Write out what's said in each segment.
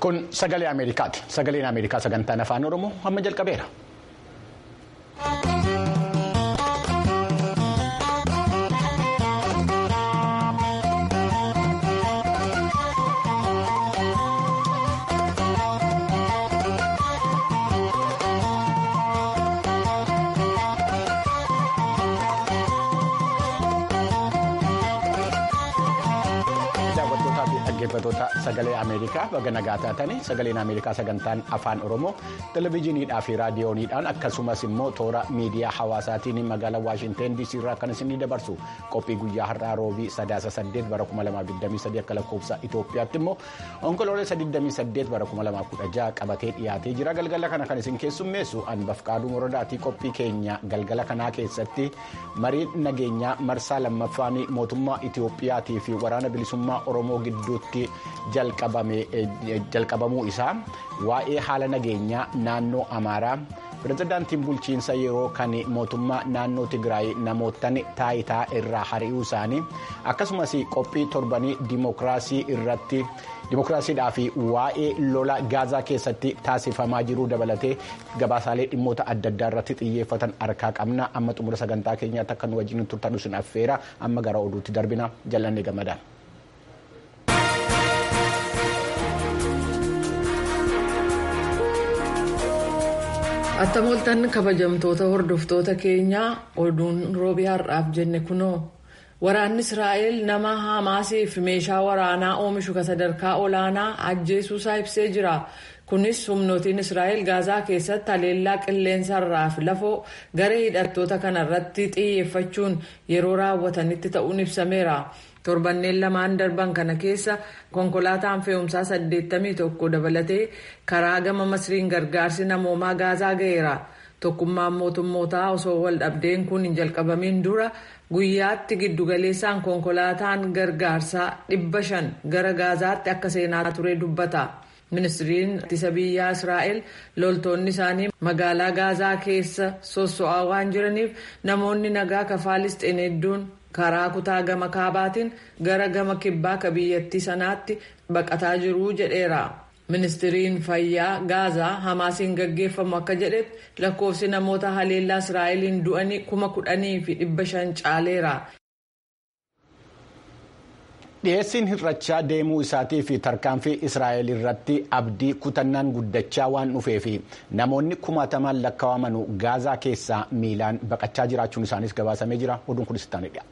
Kun sagalee Ameerikaati. Sagaleen Ameerikaa sagantaan afaan Oromoo amma jalqabeera. dhaggeeffatoota sagalee Ameerikaa baga nagaa taatanii sagaleen Ameerikaa sagantaan afaan Oromoo televizyiiniidhaa fi raadiyooniidhaan akkasumas immoo toora miidiyaa hawaasaatiin magaalaa Waashinteen DC irraa kan isin dabarsu qophii guyyaa har'aa roobii sadaasa saddeet bara 2023 akka lakkoofsa Itoophiyaatti immoo onkoloolessa 28 bara 2016 qabatee dhiyaatee jira galgala kana kan isin keessummeessu anbaf qaaduu morodaatii qophii keenya galgala kanaa keessatti mariin nageenyaa marsaa lammaffaan mootummaa Itoophiyaatii fi waraana bilisummaa Oromoo gidduutti jalqabamuu isaa waa'ee haala nageenyaa naannoo amaaraa pirezidaantiin bulchiinsa yeroo kan mootummaa naannoo tigraay namoottan taayitaa irraa hari'uu isaanii akkasumas qophii torbanii dimookiraasii irratti dimookiraasiidhaa fi waa'ee lola gaazaa keessatti taasifamaa jiruu dabalatee gabaasaalee dhimmoota adda addaa irratti xiyyeeffatan harkaa qabna amma xumura sagantaa keenyaatti akka nu wajjin turtan isin affeera amma gara oduutti darbina jal'annee gammadaan. Attam kabajamtoota hordoftoota keenyaa oduun roobii har'aaf jenne kunoo waraanni Israa'el nama Hamaasiif meeshaa waraanaa oomishu kan sadarkaa olaanaa ajjeesuusaa ibsee jira. Kunis humnootiin Israa'el gaazaa keessatti haleellaa qilleensarraa fi lafoo garee hidhattoota kanarratti xiyyeeffachuun yeroo raawwatanitti ta'uun ibsameera. torbanneen lamaan darban kana keessa konkolaataan fe'umsaa 81 dabalatee karaa gama masriin gargaarsi namoomaa gaazaa ga'eera tokkummaan mootummootaa osoo wal dhabdeen kun hin jalqabamin dura guyyaatti giddugaleessaan konkolaataan gargaarsaa 500 gara gaazaatti akka seenaa ture dubbata. ministiriin ittisa biyyaa israa'el loltoonni isaanii magaalaa gaazaa keessa sosso'aa waan jiraniif namoonni nagaa kafaalisxiin hedduun karaa kutaa gama kaabaatiin gara gama kibbaa ka biyyattii sanaatti baqataa jiruu jedheera. ministiriin fayyaa gaazaa hamaasiin gaggeeffamu akka jedhetti lakkoofsi namoota haleellaa israa'eliin du'anii kuma kudhanii fi dhibba shan caaleera. dhiyeessiin hir'achaa deemuu isaatii fi tarkaanfii israa'el irratti abdii kutannaan guddachaa waan dhufee fi namoonni kumaatamaan lakkaawamanu gaazaa keessaa miilaan baqachaa jiraachuun isaanis gabaasamee jira oduun kunis ittaanii dhiyaata.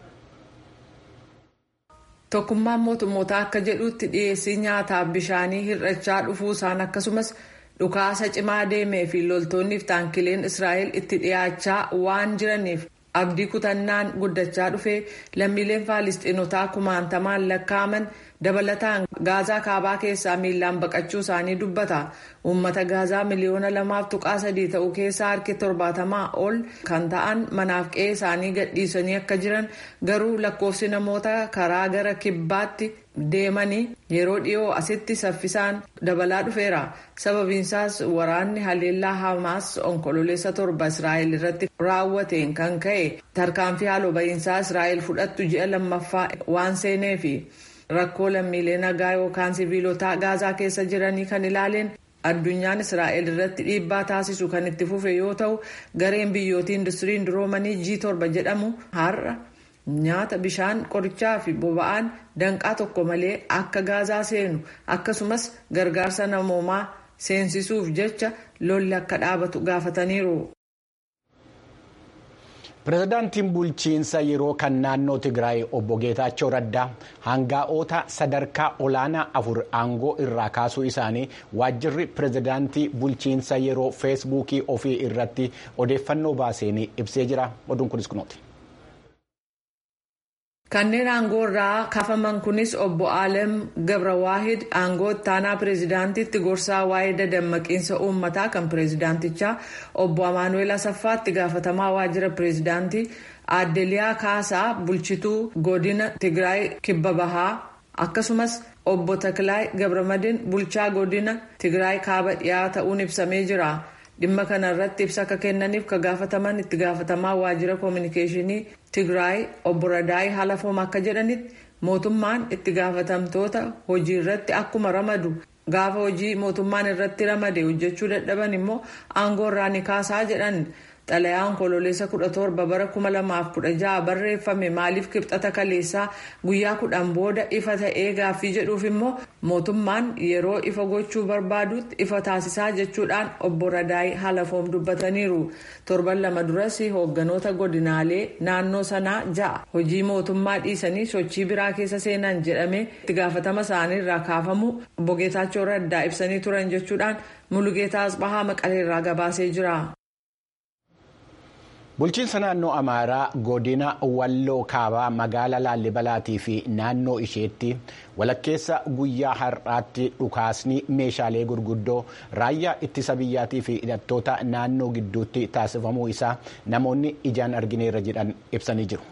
tokkummaan mootummootaa akka jedhutti dhiyeessii nyaataaf bishaanii hir'achaa dhufuu isaan akkasumas dhukaasa cimaa deemee fi loltoonniif taankileen israa'el itti dhiyaachaa waan jiraniif. abdii kutannaan guddachaa dhufee lammiileen faalistiinotaa kumaantamaan lakkaa'aman dabalataan gaazaa kaabaa keessaa miilaan baqachuu isaanii dubbata uummata gaazaa miliyoona lamaaf tuqaa sadii ta'uu keessaa harki torbaatamaa ol kan ta'an manaaf qe'ee isaanii gadhiisanii akka jiran garuu lakkoofsi namoota karaa gara kibbaatti deemanii yeroo dhiyoo asitti saffisaan dabalaa dhufeera sababiinsaas waraanni haleellaa hamaas onkololeessa torba israa'el irratti raawwateen kan ka'e tarkaanfii haaloo ba'iinsaa israa'el fudhattu ji'a lammaffaa waan seeneefi rakkoo lammiilee nagaa yookaan siviilotaa gaazaa keessa jiranii kan ilaaleen addunyaan israa'el irratti dhiibbaa taasisu kan itti fufe yoo ta'u gareen biyyootii industiriin duroomanii g torba jedhamu har'a. nyaata bishaan qorichaa fi boba'aan danqaa tokko malee akka gaazaa seenu akkasumas gargaarsa namoomaa seensisuuf jecha lolli akka dhaabatu gaafataniiru. pirezidaantiin bulchiinsa yeroo kan naannoo tigraay obbo geetaachoo raddaa hangaa'oota sadarkaa olaanaa afur aangoo irraa kaasuu isaanii waajjirri pirezidaantii bulchiinsa yeroo feesbuukii ofii irratti odeeffannoo baaseen ibsee jira oduun kunis kunooti. kanneen aangoo irraa kaafaman kunis obbo Alem Gabrawaahid aangoo ittaanaa pireezidaantiitti gorsaa waa'ee dadammaqiinsa uummataa kan pireezidaantichaa obbo Amaanuel Asaffaatti gaafatamaa waajjira pireezidaantii Aadeliyaa Kaasaa bulchituu godina Tigraay Kibba Bahaa akkasumas obbo Takilaay Gabramadin bulchaa godina Tigraay Kaaba dhiyaa ta'uun ibsamee jira. dhimma kana irratti ibsa akka kennaniif ka gaafataman itti gaafatamaa waajjira koominikeeshinii tigraay obbo Radaay Halafoom akka jedhanitti mootummaan itti gaafatamtoota hojii irratti akkuma ramadu gaafa hojii mootummaan irratti ramade hojjechuu dadhaban immoo aangoo irraa ni kaasaa jedhan. xalayaan kololeessa 17 bara 2016 barreeffame maaliif kibxata kaleessaa guyyaa kudhan booda ifa ta'ee gaaffii jedhuuf immoo mootummaan yeroo ifa gochuu barbaadutti ifa taasisaa jechuudhaan obbo Radaay Halafoom dubbataniiru torban lama duras hoogganoota godinaalee naannoo sanaa ja'a hojii mootummaa dhiisanii sochii biraa keessa seenan jedhamee itti gaafatama isaanii irraa kaafamu obbo Geetaachoo Raddaa ibsanii turan jechuudhaan Mulugeetaa Asbahaa Maqaleerraa gabaasee jira. Bulchiinsa naannoo Amaaraa godina Walloo Kaabaa magaalaa Laallibalaatii fi naannoo isheetti walakkeessa guyyaa har'aatti dhukaasni meeshaalee gurguddoo raayyaa ittisa biyyaatii fi hidhattoota naannoo gidduutti taasifamuu isaa namoonni ijaan argineerra jedhan ibsanii jiru.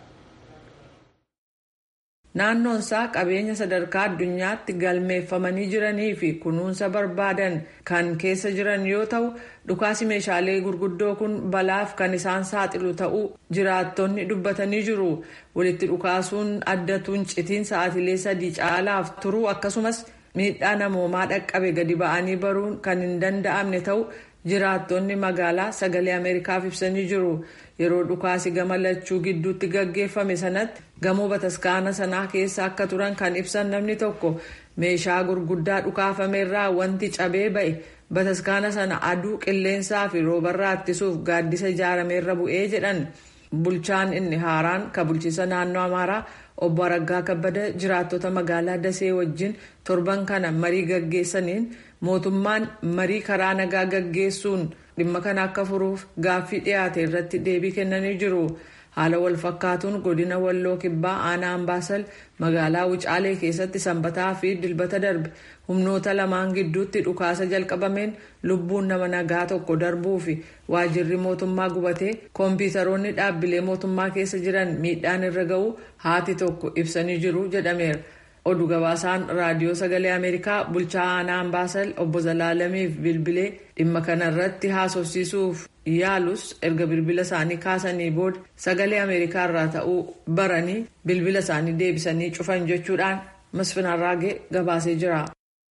Naannoon isaa qabeenya sadarkaa addunyaatti galmeeffamanii jiranii fi kunuunsa barbaadan kan keessa jiran yoo ta'u dhukaasi meeshaalee gurguddoo kun balaaf kan isaan saaxilu ta'uu jiraattonni dubbatanii jiru. Walitti dhukaasuun addatuun citiin sa'aatilee sadii caalaaf turuu akkasumas miidhaa namoomaa dhaqqabe gadi ba'anii baruun kan hin danda'amne ta'u jiraattonni magaalaa sagalee ameerikaaf ibsanii jiru. yeroo dhukaasi gama lachuu gidduutti gaggeeffame sanatti gamoo bataskaana sanaa keessa akka turan kan ibsan namni tokko meeshaa gurguddaa dhukaafameerraa wanti cabee ba'e bataskaana sana aduu qilleensaa fi roobarraa ittisuuf gaaddisa ijaarameerra bu'ee jedhan bulchaan inni haaraan ka bulchiisa naannoo amaaraa obbo Araggaa Kabbada jiraattota magaalaa Dasee wajjin torban kana marii gaggeessaniin mootummaan marii karaa nagaa gaggeessuun dhimma kana akka furuuf gaaffii dhiyaate irratti deebii kennanii jiru. Haala wal fakkaatuun godina Walloo Kibbaa aanaa Ambaasal magaalaa Wucaalee keessatti sanbataa fi dilbata darbe humnoota lamaan gidduutti dhukaasa jalqabameen lubbuun nama nagaa tokko darbuu fi waajirri mootummaa gubatee kompiitaroonni dhaabbilee mootummaa keessa jiran miidhaan irra ga'uu haati tokko ibsanii jiru jedhameera. Oduu gabaasaan raadiyoo sagalee Ameerikaa bulchaa aanaa Ambaasal obbo Zalaalamiif bilbilee dhimma kanarratti haasofsiisuuf yaalus erga bilbila isaanii kaasanii booda sagalee Ameerikaa irraa ta'uu baranii bilbila isaanii deebisanii cufan jechuudhaan masfinarraagee gabaasee jira.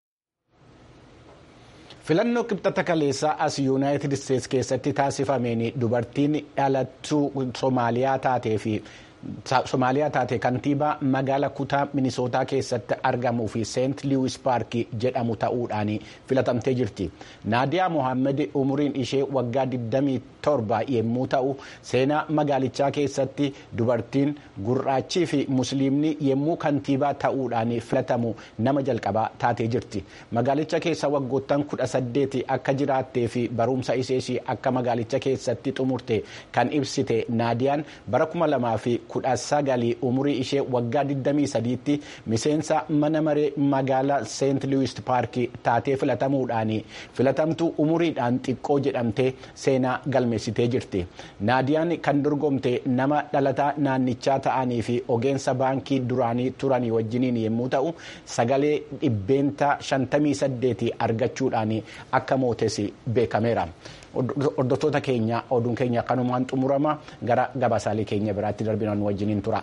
filannoo qibxata kaleessaa as yuunaayitid isteetsi keessatti taasifameen dubartiin dhalattuu soomaaliyaa taatee fi Somaaliyaa taate kantiibaa magaala kutaa minisootaa keessatti argamuu fi seent liwis paarkii jedhamu ta'uudhaan filatamtee jirti. Naadiyaa Mohaammed umuriin ishee waggaa 27 yommuu ta'u seenaa magaalichaa keessatti dubartiin gurraachii fi musliimni yommuu kantiibaa ta'uudhaan filatamu nama jalqabaa taatee jirti. Magaalicha keessa waggoottan 18 akka jiraattee fi barumsa ishees akka magaalicha keessatti xumurte kan ibsite Naadiyaan bara 2000 kudha sagalii umurii ishee waggaa 23tti miseensa mana maree magaalaa seent liwis paarkii taatee filatamuudhaan filatamtuu umuriidhaan xiqqoo jedhamtee seenaa galmeessitee jirti. naadiyaan kan dorgomte nama dhalataa naannichaa ta'anii fi ogeessa baankii duraanii turanii wajjiniin yommuu ta'u sagalee dhibbeenta 58 argachuudhaan akka mootes beekameera. hordoftoota keenya oduun keenya kanumaan xumurama gara gabaasaalee keenya biraatti darbinaan wajjiniin tura.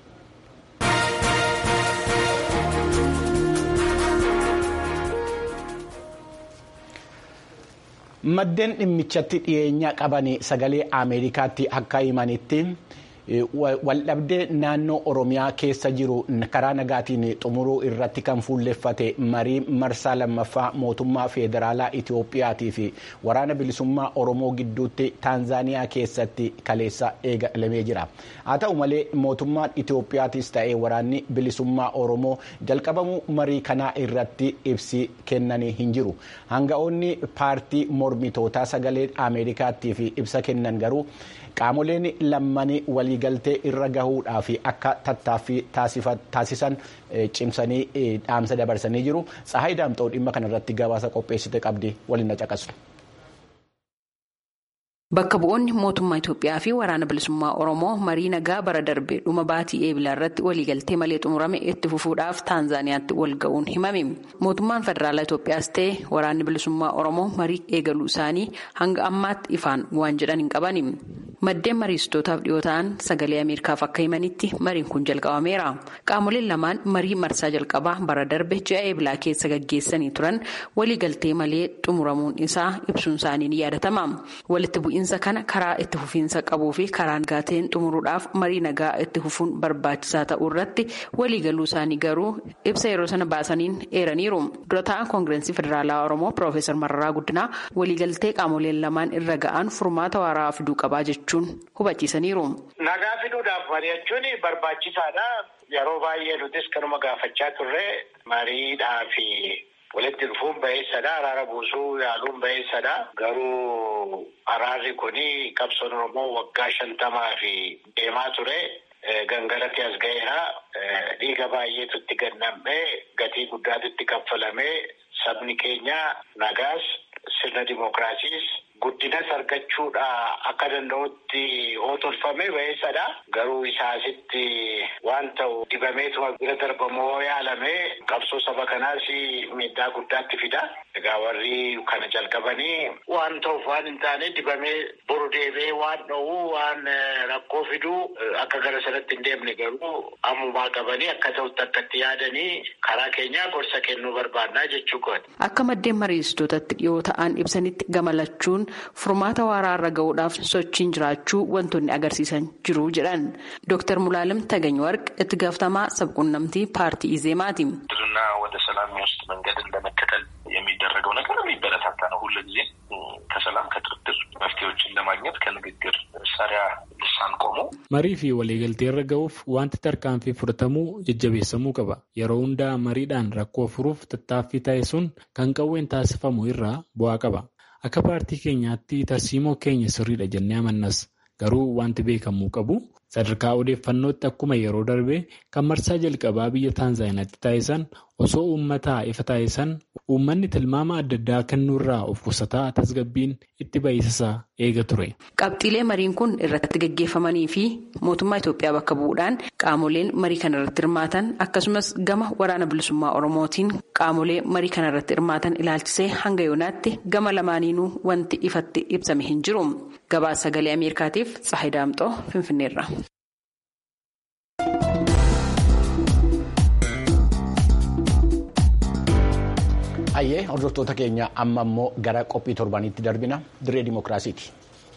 maddeen dhimmichatti dhiyeenya qaban sagalee ameerikaatti akka himanitti. waldhabdee naannoo oromiyaa keessa jiru karaa nagaatiin xumuruu irratti kan fuulleffate marii marsaa lammaffaa mootummaa federaalaa itiyoophiyaatii fi waraana bilisummaa oromoo gidduutti taanzaaniyaa keessatti kaleessa eegalamee jira haa ta'u malee mootummaan itiyoophiyaatis ta'ee waraanni bilisummaa oromoo jalqabamuu marii kanaa irratti ibsi kennanii hin jiru hanga'oonni paartii mormitootaa sagalee ameerikaattii fi ibsa kennan garuu. qaamoleen lammanii waliigaltee irra gahuudhaaf akka tattaaffii taasisan cimsanii dhaamsa dabarsanii jiru tsahayi daamxoo dhimma kanarratti gabaasa qopheessite qabdi waliin na caqasu. Bakka bu'oonni mootummaa Itoophiyaa fi waraana bilisummaa Oromoo marii nagaa bara darbe dhuma baatii eebilaa irratti waliigaltee malee xumurame itti fufuudhaaf Taanzaaniyaatti wal ga'uun himame. Mootummaan federaalaa Itoophiyaas ta'e waraanni bilisummaa Oromoo marii eegaluu isaanii hanga ammaatti ifaan waan jedhan hin qabani. maddeen mariisitootaaf dhiyoo ta'an sagalee ameerikaaf akka himanitti mariin kun jalqabameera qaamoleen lamaan marii marsaa jalqabaa bara darbe ji'a eebilaa keessa gaggeessanii turan waliigaltee malee xumuramuun isaa ibsuun isaanii ni yaadatama walitti bu'iinsa kana karaa itti fufiinsa qabuu fi karaa nagaateen xumuruudhaaf marii nagaa itti fufuun barbaachisaa ta'uu irratti waliigaluu isaanii garuu ibsa yeroo sana baasaniin eeraniiru dura ta'an koongirensii federaalaa oromoo piroofeesar mararaa guddinaa waliigaltee qaamoleen lamaan irra ga'an furmaata waaraa fiduu qabaa jechuun hubachiisaniiru. nagaa fiduudhaaf mari'achuun barbaachisaadha yeroo baay'ee nutis kanuma gaafachaa turre mariidhaa fi walitti dhufuun ba'eessadha araara buusuu yaaluun ba'eessadha garuu araarri kuni qabsoon oromoo waggaa shantamaa fi deemaa ture. Gangalatti as ga'eera. Dhiiga baay'eetu itti gannamee gatii guddaatu itti kaffalamee sabni keenya nagaas sirna dimookiraasiis guddinas argachuudha akka danda'utti oo tolfame ba'eessadha. Garuu isaasitti waan ta'u dibameetuma bira darbamoo yaalamee qabsoo saba kanaas miidhaa guddaatti fida. Egaa warri kana jalqabanii waan ta'uuf waan hin taane dibamee boru deebee waan dha'uu waan rakkoo fiduu akka gara sanatti hin deemne garuu ammumaa qabanii akka ta'utti akka itti yaadanii karaa keenyaa gorsa kennuu barbaannaa jechuu kooti. Akka maddeen mariisitootatti dhiyoo ta'an ibsanitti gamalachuun furmaata waaraa irra ga'uudhaaf sochiin jiraachuu wantoonni agarsiisan jiru jedhan. Dooktar Mulaalim Tagany Warq itti gaafatamaa sabquunnamtii paartii Izeemaati. ድርና ወደ ሰላም የሚወስድ መንገድን ለመከተል የሚደረገው ነገር የሚበረታታ ነው። ሁሉ ጊዜ ከሰላም ከድርድር መፍትሄዎችን ለማግኘት ከንግግር መሳሪያ ልሳን ቆሙ marii fi waliigaltee irra ga'uuf wanti tarkaanfii fudhatamuu jajjabeessamuu qaba yeroo hundaa mariidhaan rakkoo furuuf tattaaffii ta'e sun kan qawween taasifamu irraa bu'aa qaba akka paartii keenyaatti tarsiimoo keenya sirriidha jennee amannas garuu wanti beekamuu qabu sadarkaa odeeffannootti akkuma yeroo darbe kan marsaa jalqabaa biyya taanzaaniyaatti taasisan osoo uummataa ifa taasisan uummanni tilmaama adda addaa kennuurraa of qusataa tasgabbiin itti ba'isasaa eega ture. Qabxiilee mariin kun irratti gaggeeffamanii fi mootummaa Itoophiyaa bakka bu'uudhaan qaamoleen marii kana irratti hirmaatan akkasumas gama waraana bilisummaa Oromootiin qaamolee marii kana irratti hirmaatan ilaalchisee hanga yoonaatti gama lamaaniinuu wanti ifatti ibsame hin jiru. Gabaasa sagalee Ameerikaatiif Tsahayi Daamxoo Finfinneerra. Ayyee hordoftoota keenya amma immoo gara qophii torbaniitti darbina diree dimookiraasiiti.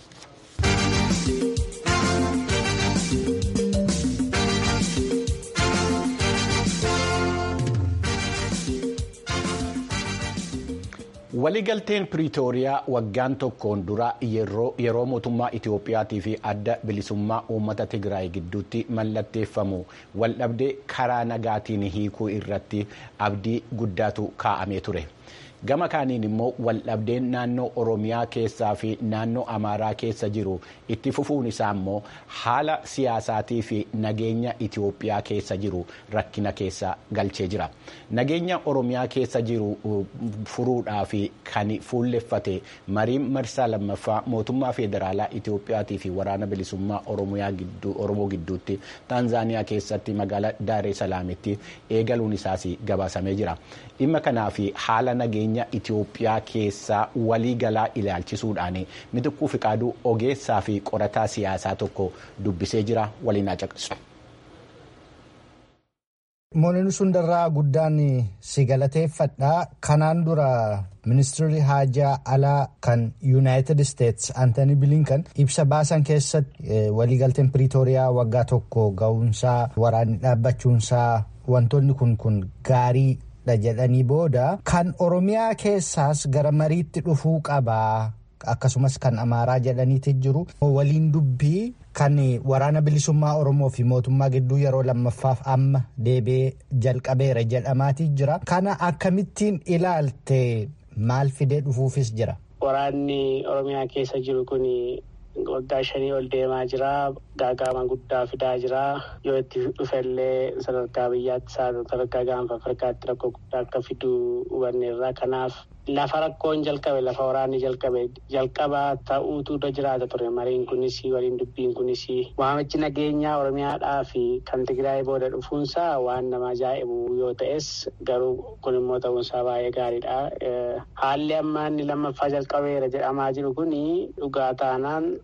waliigalteen piriitooriyaa waggaan tokkoon dura yeroo mootummaa itiyoophiyaatii fi adda bilisummaa uummata tigraay gidduutti mallatteeffamu waldhabdee karaa nagaatiin hiikuu irratti abdii guddaatu kaa'amee ture. gama kaaniin immoo waldhabdeen naannoo oromiyaa keessaa fi naannoo amaaraa keessa jiru itti fufuun isaa immoo haala siyaasaatii fi nageenya itiyoophiyaa keessa jiru rakkina keessa galchee jira nageenya oromiyaa keessa jiru furuudhaa fi kan fuulleffate mariin marsaa lammaffaa mootummaa federaalaa itiyoophiyaatii fi waraana bilisummaa oromoo gidduutti taanzaaniyaa keessatti magaalaa daaree salaamitti eegaluun isaas gabaasamee jira dhimma kanaa fi haala nageenya Itoophiyaa keessaa waliigalaa ilaalchisuudhaan mitikkuu fiqaaduu ogeessaa fi qorataa siyaasaa tokko dubbisee jira waliin caqasu. Moolin sundarraa guddaan si galateeffadha. Kanaan dura ministeerri haajaa alaa kan yuunaayitid isteetsi Antoni Bilinkan ibsa baasan keessatti waliigalteen piriitooriyaa waggaa tokko ga'uunsaa waraanni dhaabbachuunsaa wantoonni kun kun gaarii. jedhanii booda kan oromiyaa keessaas gara mariitti dhufuu qabaa akkasumas kan amaaraa jedhaniiti jiru waliin dubbii kan waraana bilisummaa oromoo fi mootummaa gidduu yeroo lammaffaaf amma deebi'ee jalqabeera jedhamaatii jira kana akkamittiin ilaalte maal fidee dhufuufis jira. Waraanni oromiyaa keessa jiru kun waggaa shanii ol deemaa jira gaagama guddaa fidaa jira yoo itti dhufellee sadarkaa biyyaatti sadarkaa gaanfa afrikaatti rakkoo guddaa akka fidu hubanneerra kanaaf lafa rakkoon jalqabe lafa waraanni jalqabe jalqaba ta'uutu irra jiraata ture mariin kunis waliin dubbiin kunis waamichi nageenyaa oromiyaadhaa fi kan tigraay booda dhufuunsaa waan nama ajaa'ibu yoo ta'es garuu kun immoo ta'uunsaa baay'ee gaariidha haalli amma inni lammaffaa jalqabeera jedhamaa jiru kun dhugaa taanaan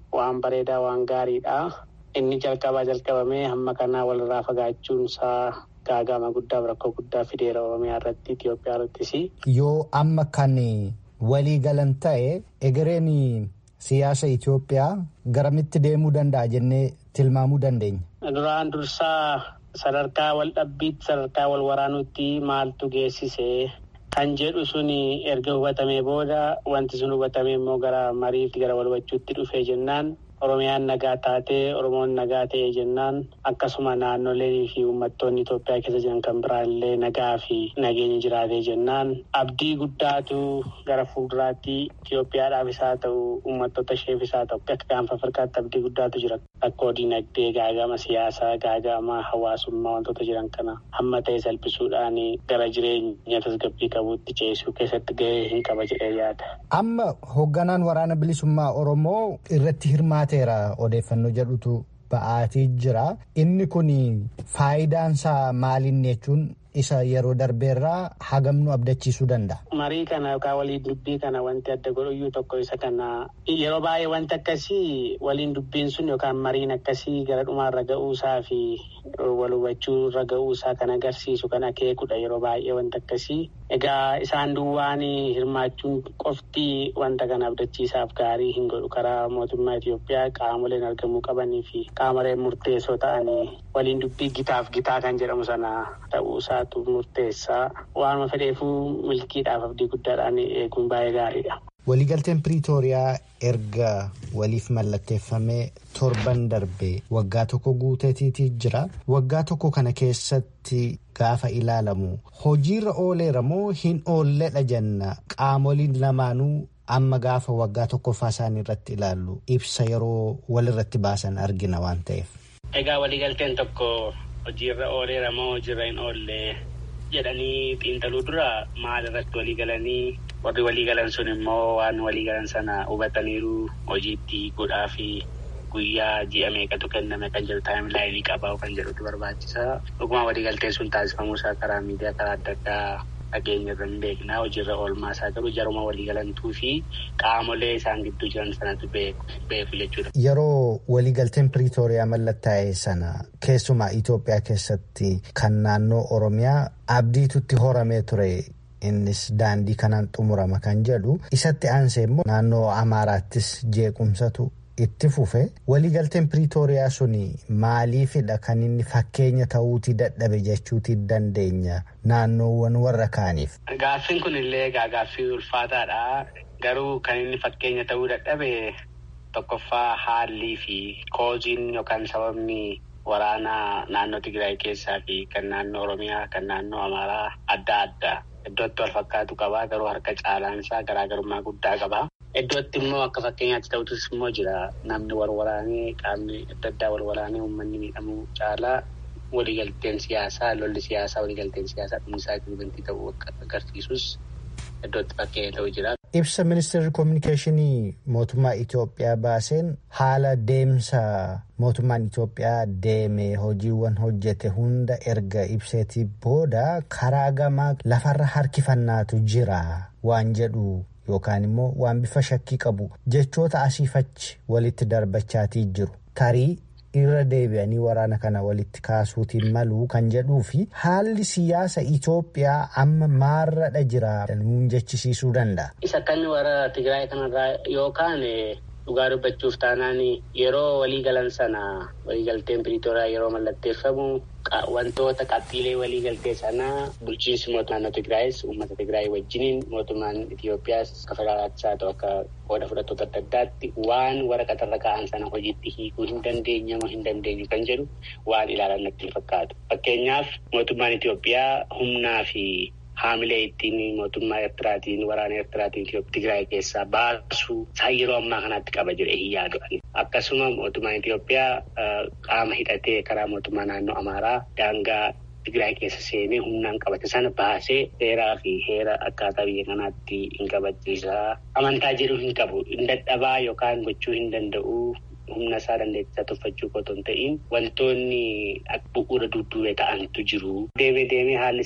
waan bareedaa waan gaariidha. Inni jalqabaa jalqabamee hamma kanaa walirraa fagaachuun isaa gaagama guddaaf rakkoo guddaa fideera Oromiyaa irratti Itoophiyaa irrattis. Yoo amma kan walii galan ta'e egereen siyaasa Itoophiyaa garamitti deemuu danda'a jennee tilmaamuu dandeenya. Duraan dursaa sadarkaa wal dhabbiitti sadarkaa wal waraanuutti maaltu geessise kan jedhu sun erga hubatamee booda wanti sun hubatamee immoo gara mariitti gara wal hubachuutti dhufee jennaan Oromiyaan nagaa taatee Oromoon nagaa ta'ee jennaan akkasuma naannolee fi uummattoonni Itoophiyaa keessa jiran kan biraallee nagaa fi nageenya jiraatee jennaan abdii guddaatu gara fuulduraatti Itoophiyaadhaafis haa ta'u uummattoota isheefis haa ta'u akka gaanfa Afrikaatti abdii guddaatu jira. Rakkoo dinagdee gaagama siyaasaa gaagama hawaasummaa wantoota jiran kana hamma ta'e salphisuudhaan gara jireenya tasgabbii qabuutti ceesisuu keessatti gahee hin qaba jedhee yaada. Amma hoogganaan waraana bilisummaa Oromoo irratti hirmaateera odeeffannoo jedhutu ba'aatii jira. Inni kun faayidaan isaa maaliin jechuun isa yeroo darbeerraa hagamnu abdachiisuu danda'a. Marii kana yookaan waliin dubbii kana wanti adda godhuyyuu tokko isa kana yeroo baay'ee wanti akkasii waliin dubbiin sun yookaan mariin akkasii gara dhumaarra ga'uusaa fi wal hubachuu irra ga'uusaa kan agarsiisu kan akeekudha yeroo baay'ee wanti akkasii. Egaa isaan duwwaan hirmaachuun qofti wanta kana abdachiisaaf gaarii hin godhu karaa mootummaa Itoophiyaa qaamoleen argamuu qabanii fi qaamoleen murteessoo ta'anii waliin dubbii gitaaf gitaa kan jedhamu sana ta'uusaatu murteessaa waanuma fedheefuu milkiidhaaf abdii guddaadhaan eeguun baay'ee gaariidha. Waliigalteen Piriitooriyaa erga waliif mallatteeffamee torban darbe waggaa tokko guuteetiitii jira. Waggaa tokko kana keessatti gaafa ilaalamu hojiirra ooleera moo hin oolledha jenna qaamoliin lamaanuu amma gaafa waggaa tokkoffaa isaanii irratti ilaallu ibsa yeroo walirratti baasan argina waan ta'eef. Egaa waliigalteen tokko hojiirra ooleera moo hojiirra hin oolle jedhanii xiinxaluu dura maal irratti walii galanii warri walii galan sun immoo waan walii galan sana hubataniiru hojiitti godhaa fi guyyaa ji'a meeqatu kenname kan jedhu taayimlaayinii qabaa kan jedhutu barbaachisa. Dhuguma waliigalteen sun taasifamuusaa karaa miidiyaa karaa adda addaa dhageenya irra hin beeknaa hojiirra oolmaa isaa garuu jaruma waliigalantuu fi qaamolee isaan gidduu jiran sanatu beeku jechuudha. Yeroo waliigalteen Piriitooriyaa mallattaa'e sana keessumaa Itoophiyaa keessatti kan naannoo Oromiyaa abdiitutti horamee ture. Innis daandii kanaan xumurama kan jedhu isatti aansee immoo naannoo Amaaraattis jeequmsatu itti fufe waliigalteen Piriitooriyaa suni maaliifidha kan inni fakkeenya ta'uutii dadhabe jechuutii dandeenya naannoowwan warra kaaniif. Gaaffiin kun illee gaaffii ulfaataadha. Garuu kan inni fakkeenya ta'uu dadhabe tokkoffaa haallii fi kooziin yookaan sababni waraanaa naannoo Tigraay keessaa fi kan naannoo Oromiyaa kan naannoo Amaaraa adda adda. Iddootti wal fakkaatu qabaa garuu harka caalaan isaa garaagarummaa guddaa qabaa. Iddootti immoo akka fakkeenyaatti ta'utus immoo jira namni wal waraanee qaamni adda addaa wal waraanee uummanni miidhamuu caalaa waliigalteen siyaasaa lolli siyaasaa waliigalteen siyaasaa dhumisaa wanti ta'uu agarsiisus iddootti fakkeenya ta'uu jira. Ibsa ministeerri koominikeeshinii mootummaa Itoophiyaa baaseen haala deemsa mootummaan Itoophiyaa deeme hojiiwwan hojjete hunda erga ibseetii booda karaa gamaa lafarra harkifannaatu jira waan jedhu yookaan immoo waan bifa shakkii qabu jechoota asiifachi walitti darbachaatii jiru tarii. irra deebi'anii waraana kana walitti kaasuutiin maluu kan jedhuu fi haalli siyaasa Itoophiyaa amma maarradha jira nuun jechisiisuu danda'a. Isa kan warra Tigraay kanarraa yookaan dhugaa dubbachuuf taanaan yeroo waliigalan sana waliigalteen Piriitooriyaa yeroo mallatteeffamu wantoota qabxiilee waliigaltee sanaa bulchiinsi mootummaa naannoo Tigraayis uummata Tigraay wajjiniin mootummaan Itoophiyaas akka federaalaattis haa ta'u akka qooda fudhattoota adda addaatti waan waraqaarra kaa'an sana hojiitti hiikuu hin dandeenye moo hin dandeenyu kan jedhu waan ilaalan natti fakkaatu. Fakkeenyaaf mootummaan Itoophiyaa humnaa fi haamilee ittiin mootummaa Eertiraatiin waraana Eertiraatiin Tigraay keessaa baasuu isaan yeroo ammaa kanatti qaba jedhee hin yaadu. Akkasuma mootummaan Itoophiyaa qaama hidhatee karaa mootummaa naannoo Amaaraa daangaa Tigraay keessa seenee humnaan qabate sana baasee seeraa fi heera akkaataa biyya kanaatti hin kabachiisaa. Amantaa jedhu hin qabu. Hin dadhabaa yookaan gochuu hin danda'u. humna isaa dandeettisaa tuffachuu qotoon ta'in wantoonni bu'uura dudduubee ta'antu jiru. Deemee deemee haalli siyaasa Itoophiyaa. Inumaayyuu walxaxaa sodaachisaa maal ta'a? Kan jedhu wanti ilaalamuu qabu. Akka fakkeenyaatti ta'utus immoo jira namni wal waraanee qaamni adda addaa wal waraanee uummanni miidhamuu caalaa waliigalteen siyaasaa lolli siyaasaa dhumisaa wanti ta'uu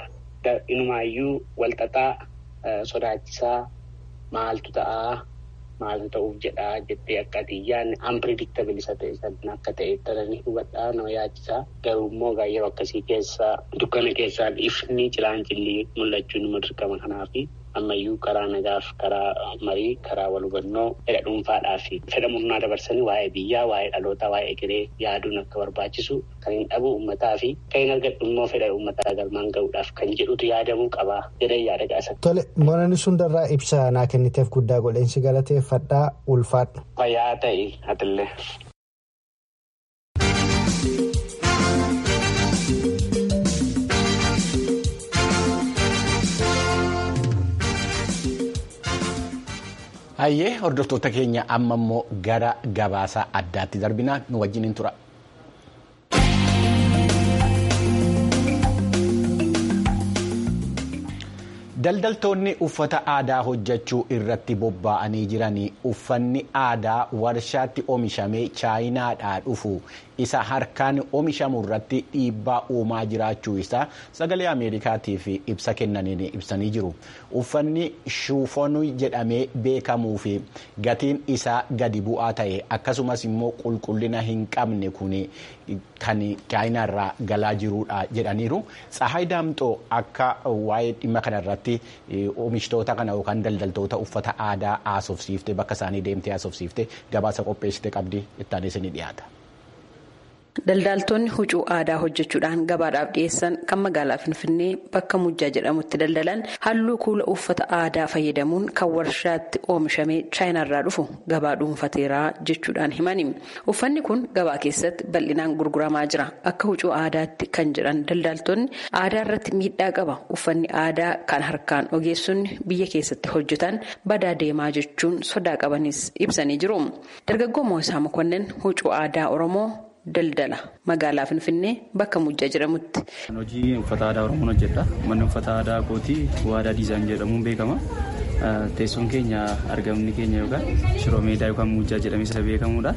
qabaa jedhanii xiinxaluu dura maal irratti maaltu ta'uuf jedhaa jettee akka ati yaadne unpredictable isa ta'e san akka ta'e taranii hubadhaa nama yaachisaa garuu immoo yeroo akkasii keessa dukkana keessaan ifni cilaan cillii mul'achuu nama dirqama kanaafi ammayyuu karaa nagaaf karaa marii karaa wal hubannoo fedha dhuunfaadhaa fi fedha murnaa dabarsanii waa'ee biyyaa waa'ee dhalootaa waa'ee egeree yaaduun akka barbaachisu kan hin dhabu uummataa fi kan hin argadhu immoo fedha uummataa galmaan gahuudhaaf kan jedhutu yaadamuu qabaa jedhan yaada gaasa. Tole Boonani Sundarraa ibsa naa kenniteef guddaa godheensi galateeffadhaa ulfaadhu. Fayyaa ta'e hatillee. Hayyee hordoftoota keenya amma immoo gara gabaasa addaatti darbinaa nu wajjin tura. Daldaltoonni uffata aadaa hojjechuu irratti bobba'anii jiranii uffanni aadaa warshaatti oomishamee chaayinaadhaa dhufu isa harkaan oomishamu irratti dhiibbaa uumaa jiraachuu isaa sagalee ameerikaatiif ibsa kennaniin ibsanii jiru. Uffanni shuufonii jedhamee beekamuu fi gatiin isaa gadi bu'aa ta'e akkasumas immoo qulqullina hin qabne kun kan chaayinaarraa galaa jirudha jedhaniiru. Tsahaay Daamxoo akka waa'ee dhimma kanarratti oomishtoota kana yookaan daldaltoota uffata aadaa haasofsiifte bakka isaanii deemtee haasofsiifte gabaasa qopheessite qabdi itti aansee ni dhiyaata. Daldaltoonni huccuu aadaa hojjechuudhaan gabaadhaaf dhiyeessan kan magaalaa Finfinnee bakka Mujjaa jedhamutti daldalan halluu kuula uffata aadaa fayyadamuun kan warshaatti oomishamee chaayinaarraa dhufu gabaa dhuunfateeraa jechuudhaan himani. Uffanni kun gabaa keessatti bal'inaan gurguramaa jira. Akka huccuu aadaatti kan jedhan daldaltoonni aadaa irratti miidhaa qaba. Uffanni aadaa kan harkaan ogeessonni biyya keessatti hojjetan badaa deemaa jechuun sodaa qabanis ibsanii jiru. Dargaggoo Moosaa Mokonnin huccuu aadaa Oromoo. Daldala magaalaa Finfinnee bakka Mujjaa jedhamutti. Hojii uffata aadaa Oromoon hojjedha. Manni uffata aadaa kootii waadaa diizaan jedhamuun beekama. Teessoon keenya argamni keenya yookaan shiroo meedaa yookaan Mujjaa jedhamee isa beekamudha.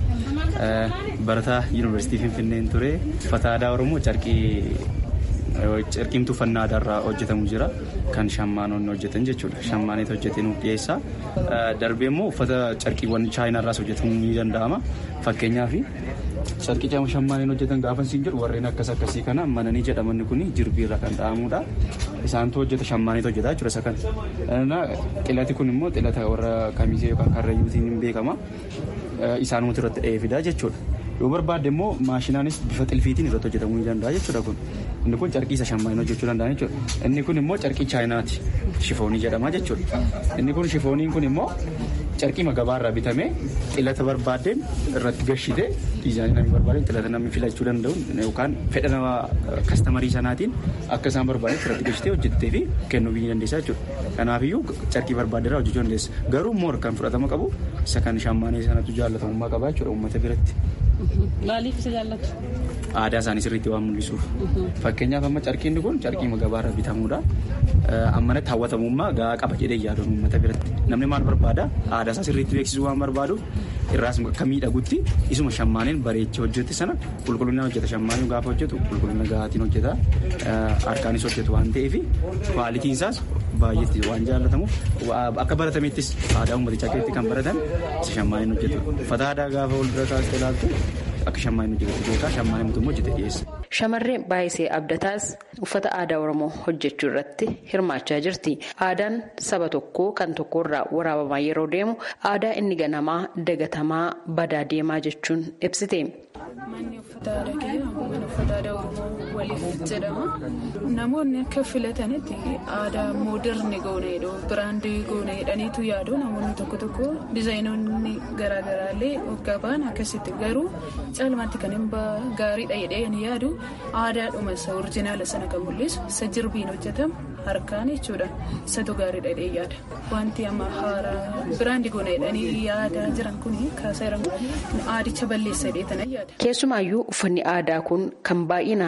Barataa Yuunivarsiitii Finfinneen ture uffata aadaa Oromoo carqii carqiimtuu uffannaa aadaarraa hojjetamu jira kan shammaanonni hojjetan jechuudha shammaaneet hojjetee nuuf dhiyeessa darbee immoo uffata carqiiwwan chaayinaarraas hojjetamuu ni danda'ama fakkeenyaaf carqii shammaaneen hojjetan gaafa siin jedhu warreen akkas akkasii kana mananii jedhamanni kun jirbiirra kan dha'amudha isaantu hojjeta shammaaneet hojjeta jechuudha isa kana xilati kun immoo xilata warra kamisee yookaan karrayyuutiin hin beekama isaanumatu irratti dha'ee fidaa jechuudha. yoo barbaadde immoo maashinaanis bifa xilfiitiin irratti hojjetamuu ni danda'a jechuudha kun inni kun carqii isa shammaaniin hojjechuu danda'an jechuudha inni kun immoo carqii chaayinaati shifoonii jedhama jechuudha inni kun shifooniin kun immoo carqii gabaarraa bitamee xilata barbaaddeen irratti gashite diizaayinii namni barbaadeen xilata namni filachuu danda'u yookaan fedha nama kastamarii sanaatiin akka isaan barbaadan irratti gashitee hojjettee fi kennuu biyyi dandeessaa jechuudha kanaafiyyuu carqii barbaaddeerraa hojjechuu dandeessa garuu immoo kan fudhatama qabu isa kan shammaanii sanatu jaallatamummaa qaba jechuudha uummata biratti. Maaliif isa jaallatu? Aadaa isaanii sirriitti waan mul'isuuf. Fakkeenyaaf amma carqiin kun carqii gabaarraa bitamudha. Ammanatti hawwatamummaa gahaa qaba jedhee yaaduun uummata biratti. Namni maal barbaada? Aadaa isaa sirriitti beeksisuu waan barbaaduuf irraas akka miidhagutti isuma shammaaniin bareechee hojjete sana qulqullina hojjeta shammaaniin gaafa hojjetu qulqullina gahaatiin hojjeta harkaanis hojjetu waan ta'eef kwaalitiin isaas baay'eetti waan jaallatamuuf akka baratamettis aadaa uummatichaa keessatti kan baratan isa shammaaniin hojjetu. Uffata aadaa gaafa wal bira kaastee ilaaltu akka shammaaniin hojjetu beekaa shammaaniin mootummaa hojjete dhiyeessa. Shamarree baay'isee abdataas uffata aadaa Oromoo hojjechuu irratti hirmaachaa jirti. Aadaan saba tokkoo kan tokkorraa waraabamaa yeroo deemu aadaa inni ganamaa dagatamaa badaa deemaa jechuun ibsite. Manni uffata aadaa keenya mana uffata aadaa Oromoo waliif jedhama. Namoonni akka filatanitti aadaa mooderni goone jedhu biraandii goone jedhaniitu yaadu namoonni tokko tokko dizaayinoonni garaagaraallee waggaa ba'an akkasitti garuu caalmaatti kan hin gaariidha jedhee ni yaadu aadaadhuma isa orjinaala sana kan mul'isu isa jirbiin hojjetamu harkaan jechuudha isatu gaariidha jedhee yaada wanti amma haaraa biraandii goone jedhanii yaadaa jiran kun kaasaa jiran aadicha balleessa jedhee tana yaada. Keessumaayyuu uffanni aadaa kun kan baay'inaan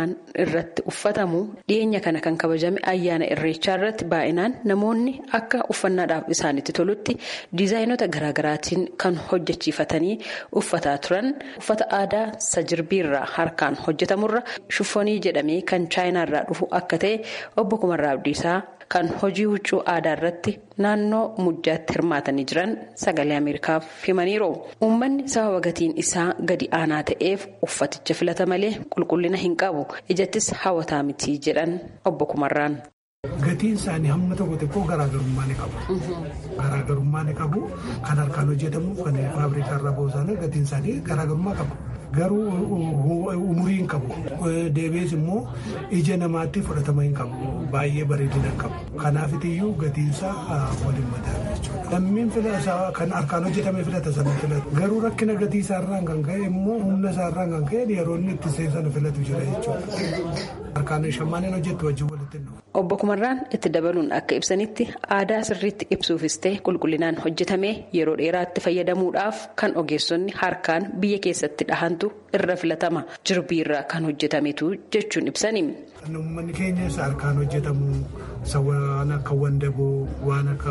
irratti uffatamu dhiyeenya kana kan kabajame ayyaana irreechaa irratti baay'inaan namoonni akka uffannaadhaaf isaanitti tolutti diizaayinota garaagaraatiin kan hojjechiifatanii uffataa turan uffata aadaa sajirbiirraa harkaan hojjetamurra shuffonii jedhamee kan chaayinaarraa dhufu akka ta'e obbo Kumarraa Abdiisaa kan hojii huccuu aadaa irratti naannoo mujjaatti hirmaatanii jiran sagalee ameerikaaf himaniiru uummanni sababa gatiin isaa gadi aanaa ta'eef uffaticha filata malee qulqullina hin qabu ijattis hawwataa miti jedhan obbo Kumarraan. Gatiin isaanii hamma tokko xiqqoo garaagarummaa ni qabu. Garaagarummaa ni qabu. Kan harkaan hojjetamu kan faabrikaa irraa ba'uusaanii gatiin isaanii garaagarummaa qabu. Garuu umurii hin qabu. Deebiis immoo ija namaatti fudhatama hin qabu. Baay'ee bareedina hin qabu. Kanaafitiyyuu gatiin isaa waliin mataa jechuudha. Lammiin filata kan harkaan hojjetame filata sana filatu. Garuu rakkina gatii isaarraan kan ka'e immoo humna isaarraan kan ka'e yeroo inni itti seensana filatu jira jechuudha. Harkaan shammaaniin hojjetu wajjin walitti hin Obbo Kumarraan itti dabaluun akka ibsanitti aadaa sirriitti ibsuufis ta'e qulqullinaan hojjetamee yeroo dheeraatti fayyadamuudhaaf kan ogeessonni harkaan biyya keessatti dhahantu irra filatama jirbiirraa kan hojjetametu jechuun ibsani. Uummanni keenya harkaan hojjetamu waan akka wandaboo waan akka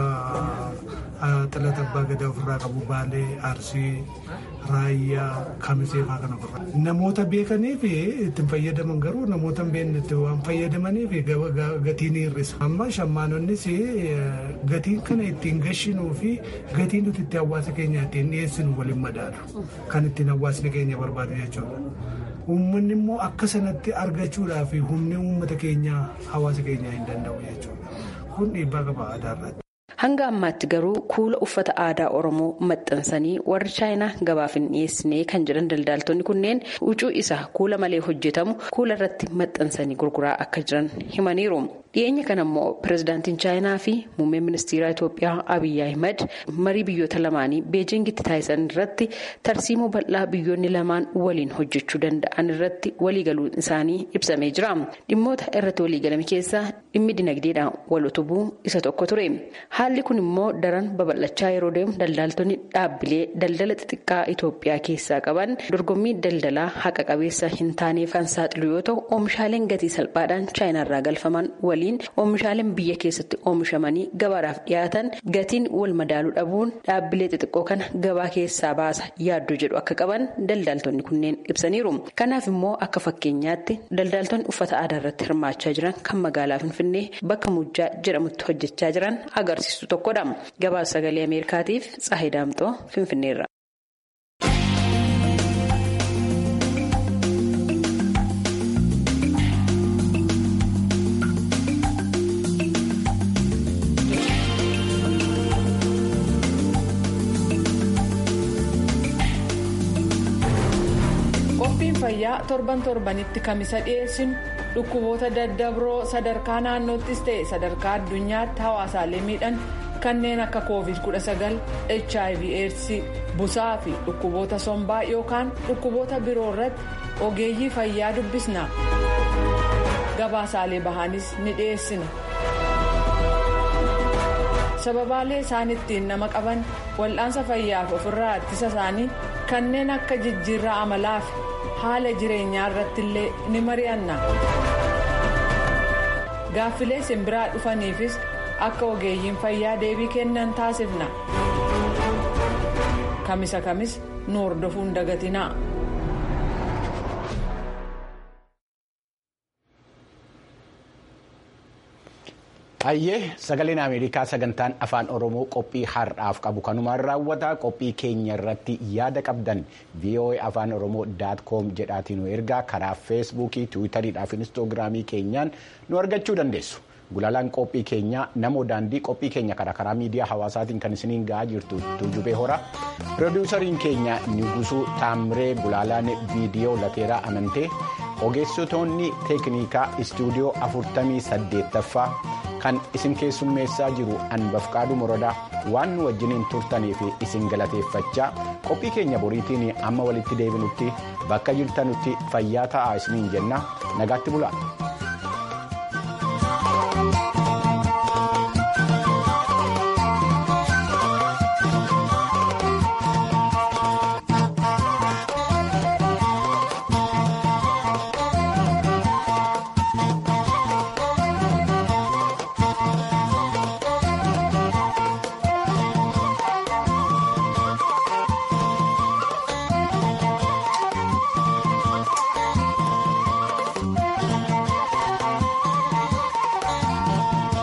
xilata abbaa gadaa ofirraa qabu baalee arsii raayyaa kamisee fa'aa kan ofirraa. Namoota beekaniif ittiin fayyadaman garuu namoota hin beeknetti waan fayyadamaniif gatiin hir'isa. Amma shammaanonnis gatiin kana ittiin gashinuu fi gatiin nuti itti hawaasa keenya ittiin dhiyeessinu waliin madaalu. Kan ittiin hawaasni keenya barbaadu jechuudha. Uummanni immoo akka sanatti argachuudhaaf humni uummata keenyaa hawaasa keenyaa hin danda'u jechuudha. Kun dhiibbaa qaba aadaa irratti. Hanga ammaatti garuu kuula uffata aadaa Oromoo maxxansanii warri chaayinaa gabaaf hin dhiyeessine kan jedhan daldaaltonni kunneen huccuu isaa kuula malee hojjetamu kuula irratti maxxansanii gurguraa akka jiran himaniiru. Dhiyeenya kana immoo pirezidaantiin chaayinaa fi muummeen ministeera Itoophiyaa Abiyyi Ahimad marii biyyoota lamaanii beejingitti taasisan irratti tarsiimoo bal'aa biyyoonni lamaan waliin hojjechuu danda'an irratti waliigaluun isaanii ibsamee jira. Dhimmoota irratti waliigalame keessaa dhimmi dinagdeedhaan wal utubuu isa tokko ture. Haalli kun immoo daran babal'achaa yeroo deemu daldaaltonni dhaabbilee daldala xixiqqaa Itoophiyaa keessaa qaban dorgommii daldalaa haqa qabeessa hin taaneef kan saaxilu yoo ta'u oomishaaleen gatii salphaadhaan chaayinaarraa galfaman waliin oomishaaleen biyya keessatti oomishamanii gabaadhaaf dhiyaatan gatiin wal madaaluu dhabuun dhaabbilee xixiqqoo kana gabaa keessaa baasa yaaddoo jedhu akka qaban daldaaltonni kunneen ibsaniiru. Kanaaf immoo akka fakkeenyaatti daldaaltonni uffata aadaa irratti hirmaachaa jiran kan magaalaa Finfinnee bakka Mujjaa jedhamutti hojjechaa jiran agarsiistu tokkodha. Gabaasa sagalee Ameerikaatiif Tsaahii Daamxoo Finfinneerra. qophiin fayyaa torban torbanitti kamisa dhiyeessinu dhukkuboota daddabroo sadarkaa naannoottis ta'e sadarkaa addunyaatti hawaasaalee miidhan kanneen akka covid 19 hiv aids busaa fi dhukkuboota sombaa yookaan dhukkuboota biroo irratti ogeeyyii fayyaa dubbisna gabaasaalee bahaanis ni dhiyeessina. sababaalee isaan ittiin nama qaban wal'aansa fayyaaf ofirraa ittisa isaanii kanneen akka jijjiirraa amalaa fi haala jireenyaa irratti illee ni mari'anna gaaffilee simbiraa dhufaniifis akka ogeeyyiin fayyaa deebii kennan taasifna kamisa kamis nu hordofuun dagatinaa. Hayyee sagaleen Ameerikaa sagantaan afaan Oromoo qophii har'aaf qabu kanumaan raawwata qophii keenya irratti yaada qabdan VOA afaan Oromoo daat koom jedhaatiin nu ergaa karaa feesbuukii tiwiitariidhaa fi inistoogiraamii keenyaan nu argachuu dandeessu. Gulaalaan qophii keenyaa namoo daandii qophii keenya karaa karaa miidiyaa hawaasaatiin kan isiniin ga'aa jirtu tuujubee hora. Piroodyuusariin keenya Nigusuu Taamiree Gulaalaan viidiyoo lateeraa amantee ogeessitoonni teeknikaa istuudiyoo afurtamii saddeettaffaa kan isin keessummeessaa jiru anbafqaaduu morodaa waan nu wajjiniin turtaniif isin galateeffachaa qophii keenya boriitiin amma walitti deebinutti bakka jirtanutti fayyaa ta'aa isiniin jenna nagaatti bulaa.